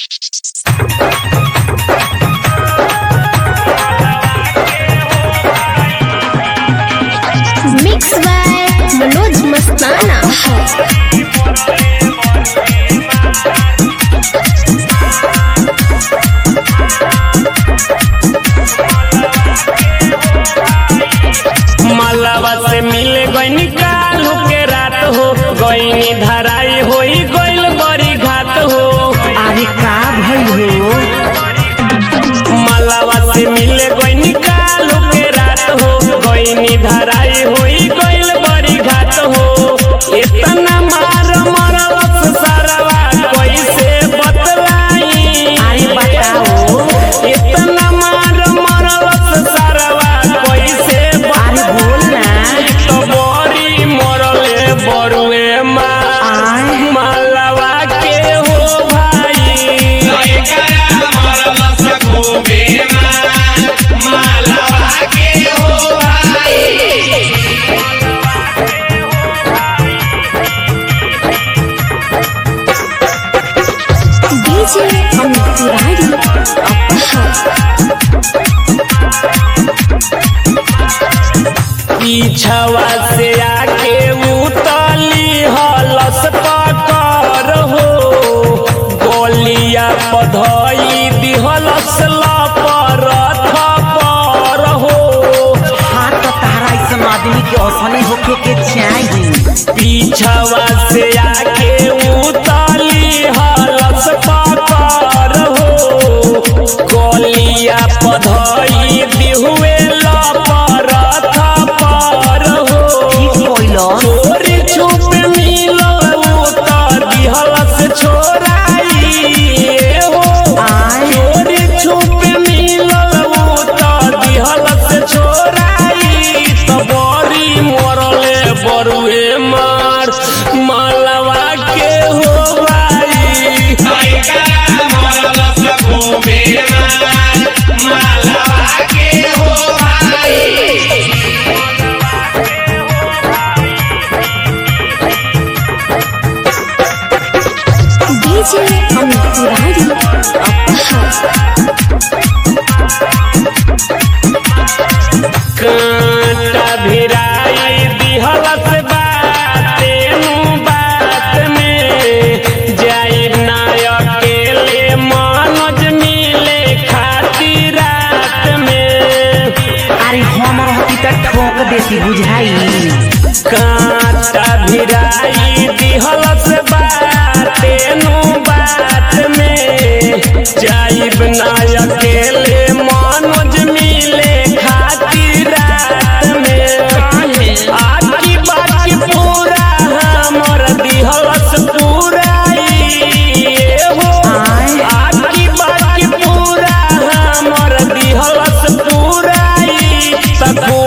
mix by Manoj मस्ताना मलबा से मिले गईनी काल के रात हो गईनी धराई होई गईल बड़ी घात हो अरे का भइल हो मलबा से मिले गईनी काल के रात हो गईनी धराई होई गईल बड़ी घात हो इतना मार मरलस सरवा कैसे बतलाई अरे बताओ इतना मार मरलस सरवा कैसे अरे बतलाई बोल ना तो बड़ी मरले बरुए माँ आय मालवा के हो भाई डीजे अमित तिवारी पीछवा से आके उतली हलस पकर हो गोलिया पधई दिहलस लपर थपर हो हाँ तो तारा ऐसा आदमी के असली होके के चाहिए पीछवा से आके उतली हलस पकर हो गोलिया पधई दिहुए लपर थपर हो ठीक कोइलो चोरी छुप मिलल उतर दिहलस छोराई ए हो आय चोरी छुप मिलल उतर दिहलस छोराई त बड़ी मरले बरुए मार मालवा के हो भाई डीजे अमित तिवारी कांटा भिराई दिहलस बाते नु बात में जाइब ना अकेले मनोज मिले खातिर रात में अरे हम रहती तो ठोक देती बुझाई कांटा भिराई दिहलस बाते नु बात में जाइब ना अकेले मनोज मिले खातिर रात में आकी बाकी पूरा हमर दिहलस पूराई हो आय आकी बाकी पूरा हमर दिहलस पूराई तको